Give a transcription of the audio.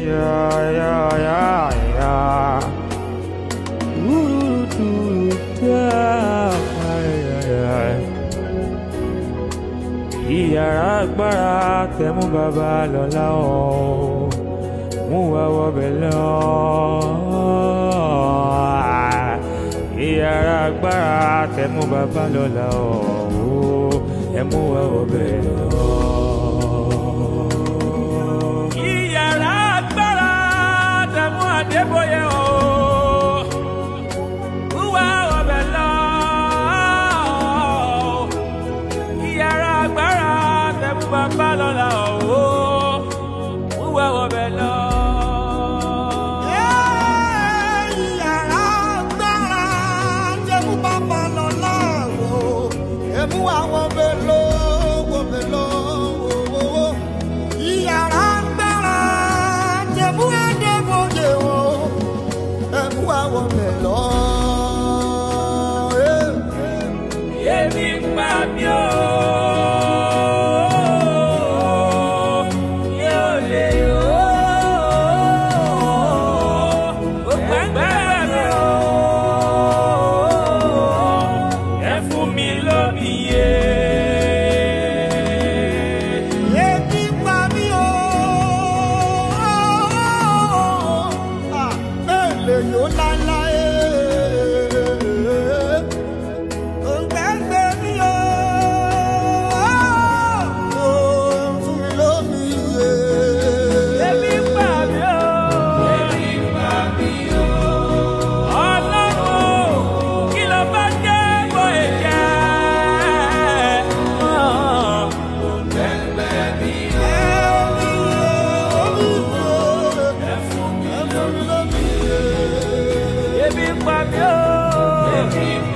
Yeah, yeah, yeah, yeah. Ooh, doo, da, yeah, yeah. Ìyàrá agbára tẹ̀mú bàbá lọ́la ọ̀ mú wa wọbẹ̀ lọ. Ìyàrá agbára tẹ̀mú bàbá lọ́la ọ̀ ẹ mú wa wọbẹ̀ lọ. Ìyàrá agbára tẹ̀mú Adébóyè ọ̀ mú wa wọbẹ̀ lọ. Ìyàrá agbára tẹ̀mú bàbá lọ́la ọ̀ mú wa wọbẹ̀ lọ. Ìyàrá agbára jẹ́mú bàbá lọ láàrò. Ẹ̀mú àwọn bèlò wò bèlò wò wò. Ìyàrá agbára jẹ́mú Adébóyè wò. Ẹ̀mú àwọn bèlò. Èmi ń pa mí o. Yóò lè o. Ó gbàgbára mi o. Ẹ fún mi lómi yé. Ebi pa mí o. Ah, Bẹ́ẹ̀ lè yó láéláé. Òǹgbẹ́gbẹ́ mi o. Fún mi lómi yé. Èmi ń pa mí o. Èmi ń pa mí o. Ọlọ́run kí ló bá jẹ́ bó ẹ̀jẹ̀? Ebi ń pa mí o. Ebi ń